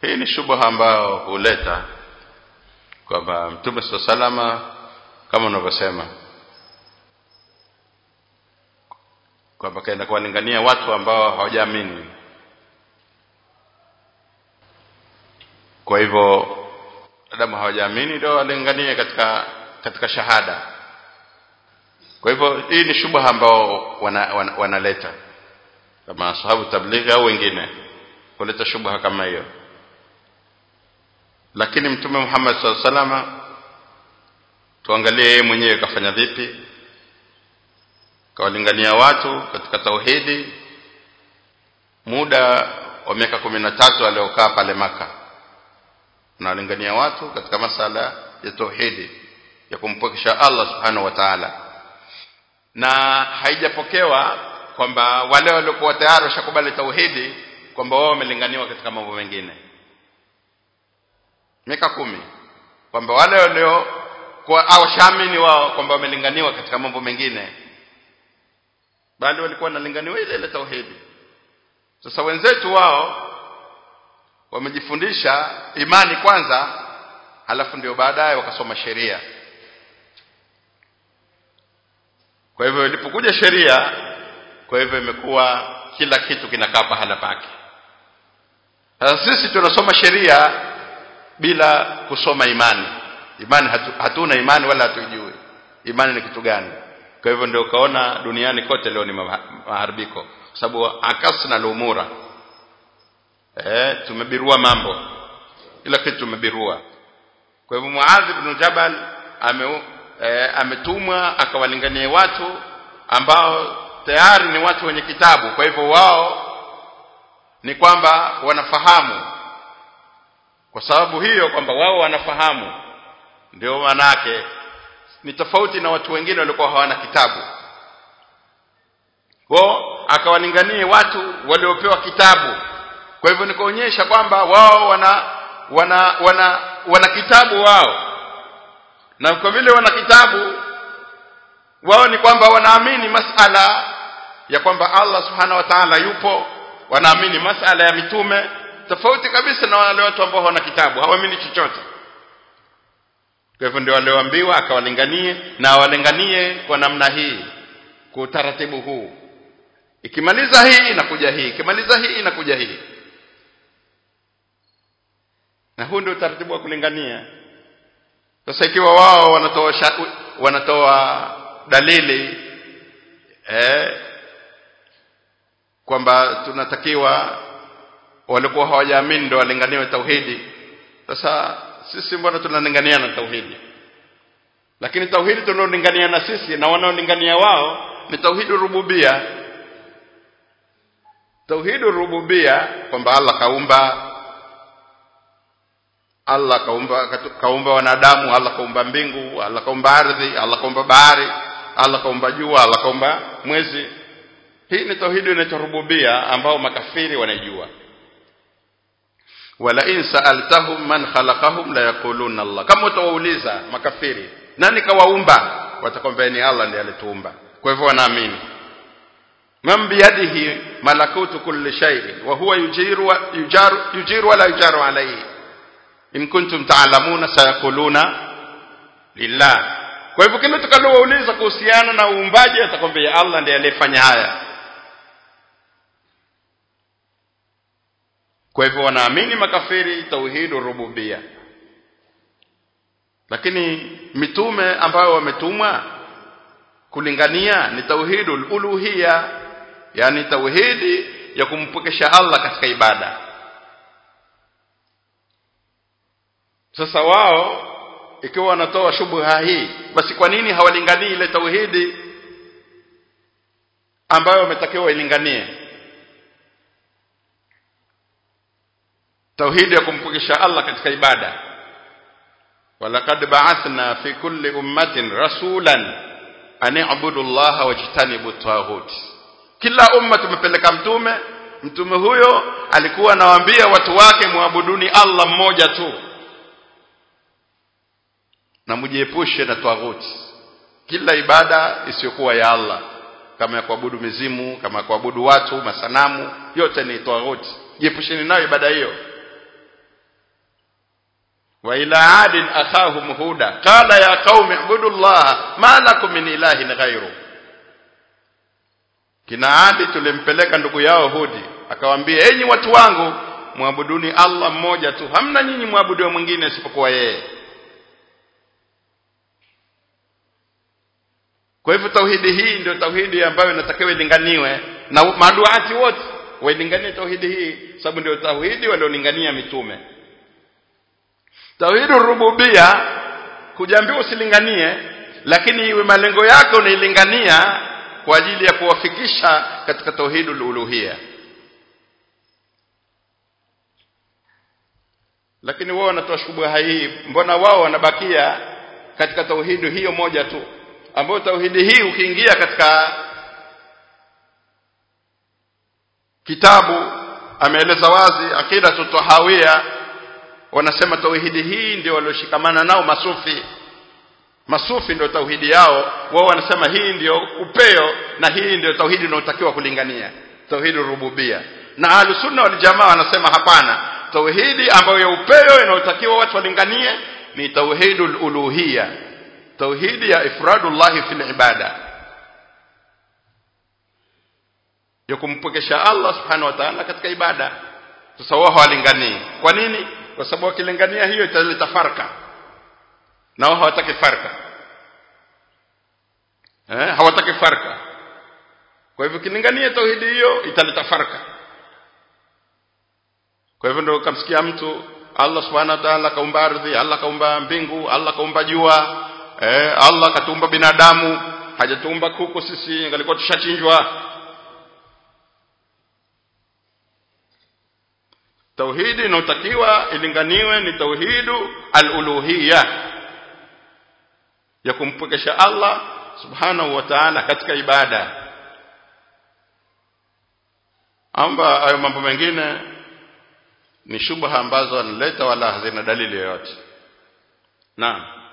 hii ni shubha ambayo huleta kwamba mtume saa salama kama unavyosema kwamba kaenda kuwalingania watu ambao hawajaamini kwa hivyo adamu hawajaamini ndio walinganie katika katika shahada kwa hivyo hii ni shubha ambao wanaleta wana, wana wanaleta. kama sahabu tablighi au wengine kuleta shubha kama hiyo lakini mtume Muhammad SAW salama tuangalie yeye mwenyewe kafanya vipi kawalingania watu katika tauhidi muda wa miaka kumi na tatu aliokaa pale maka nawalingania watu katika masala ya tauhidi ya kumpokesha Allah subhanahu wa ta'ala na haijapokewa kwamba wale waliokuwa tayari washakubali tauhidi kwamba wao wamelinganiwa katika mambo mengine miaka kumi kwamba wale walio kwa au shamini wao kwamba wamelinganiwa katika mambo mengine bali walikuwa wanalinganiwa ile ile tauhidi sasa wenzetu wao wamejifundisha imani kwanza halafu ndio baadaye wakasoma sheria kwa hivyo ilipokuja sheria kwa hivyo imekuwa kila kitu kinakaa pahala pake sasa sisi tunasoma sheria bila kusoma imani imani hatu, hatuna imani wala hatuijui imani ni kitu gani kwa hivyo ndio ukaona duniani kote leo ni maharibiko kwa sababu akasna lumura eh tumebirua mambo ila kitu tumebirua kwa hivyo Muadh ibn Jabal ame e, ametumwa akawalingania watu ambao tayari ni watu wenye kitabu kwa hivyo wao ni kwamba wanafahamu kwa sababu hiyo kwamba wao wanafahamu ndio manake ni tofauti na watu wengine walikuwa hawana kitabu wao akawalinganie watu waliopewa kitabu kwa hivyo nikaonyesha kwamba wao wana wana wana wana kitabu wao na kwa vile wana kitabu wao ni kwamba wanaamini masala ya kwamba Allah subhanahu wa ta'ala yupo wanaamini masala ya mitume tofauti kabisa na wale watu ambao hawana kitabu hawaamini chochote kwa hivyo ndio walioambiwa akawalinganie na awalinganie kwa namna hii kwa utaratibu huu ikimaliza hii inakuja hii ikimaliza hii inakuja hii na huu ndio utaratibu wa kulingania sasa ikiwa wao wanatoa wanatoa dalili eh kwamba tunatakiwa walikuwa hawajaamini ndio walinganiwe tauhidi sasa sisi mbona tunalingania na tauhidi lakini tauhidi tunaolingania na sisi na wanaolingania wao ni tauhidi rububia tauhidi rububia kwamba Allah kaumba Allah kaumba kaumba wanadamu Allah kaumba mbingu Allah kaumba ardhi Allah kaumba bahari Allah kaumba jua Allah kaumba mwezi hii ni tauhidi inaitwa rububia ambao makafiri wanaijua wala in sa'altahum man khalaqahum la yaquluna Allah kama utawauliza makafiri nani kawaumba watakwambia ni Allah ndiye alituumba kwa hivyo wanaamini man biyadihi malakutu kulli shay'in wa huwa yujiru wa yujaru yujiru wala yujaru alayhi in kuntum ta'lamuna sayaquluna lillah kwa hivyo kile tukalowauliza kuhusiana na uumbaji atakwambia Allah ndiye aliyefanya haya kwa hivyo wanaamini makafiri tauhidu rububia lakini mitume ambayo wametumwa kulingania ni tauhidul uluhia yani tauhidi ya kumpokesha Allah katika ibada sasa wao ikiwa wanatoa shubha hii basi kwa nini hawalinganii ile tauhidi ambayo wametakiwa ilinganie tauhidi ya kumpokesha Allah katika ibada walaqad ba'athna fi kulli ummatin rasulan an i'budu Allah wajtanibu taghut kila umma tumepeleka mtume mtume huyo alikuwa anawaambia watu wake muabuduni Allah mmoja tu na mujiepushe na taghuti kila ibada isiyokuwa ya Allah kama ya kuabudu mizimu kama ya kuabudu watu masanamu yote ni taghuti jiepusheni nayo ibada hiyo wa ila adin akhahum huda qala ya qaumi ibudu llaha ma lakum min ilahin ghairu kina adi tulimpeleka ndugu yao hudi akawaambia enyi watu wangu muabuduni allah mmoja tu hamna nyinyi mwabudu mwingine isipokuwa yeye kwa hivyo tauhidi hii ndio tauhidi ambayo inatakiwa ilinganiwe na maduati wote wailinganie tauhidi hii sababu ndio tauhidi waliolingania mitume tauhidi rububia kujaambiwa usilinganie lakini iwe malengo yako unailingania kwa ajili ya kuwafikisha katika tauhidi uluhia lakini wao wanatoa shubha hii mbona wao wanabakia katika tauhidi hiyo moja tu ambayo tauhidi hii ukiingia katika kitabu ameeleza wazi akida tutahawia wanasema tauhidi hii ndio walioshikamana nao masufi masufi ndio tauhidi yao wao wanasema hii ndio upeo na hii ndio tauhidi inayotakiwa kulingania tauhidi rububia na ahlusunna wal wanasema hapana tauhidi ambayo ya upeo inayotakiwa watu walinganie ni tauhidul uluhia tauhidi ya ifradullahi fil ibada ya kumpokesha Allah subhanahu wa ta'ala katika ibada sasa wao hawalinganii kwa nini kwa sababu wakilingania hiyo italeta farka na wao hawataki farka eh hawataki farka kwa hivyo kilingania tauhidi hiyo italeta farka kwa hivyo ndio kamsikia mtu Allah subhanahu wa ta'ala kaumba ardhi Allah kaumba mbingu Allah kaumba jua eh Allah katuumba binadamu hajatuumba kuku sisi ngalikuwa tushachinjwa tauhidi inayotakiwa ilinganiwe ni tauhidu al-uluhiyya ya kumpokesha Allah subhanahu wa ta'ala katika ibada amba hayo mambo mengine ni shubha ambazo analeta wala hazina dalili yoyote naam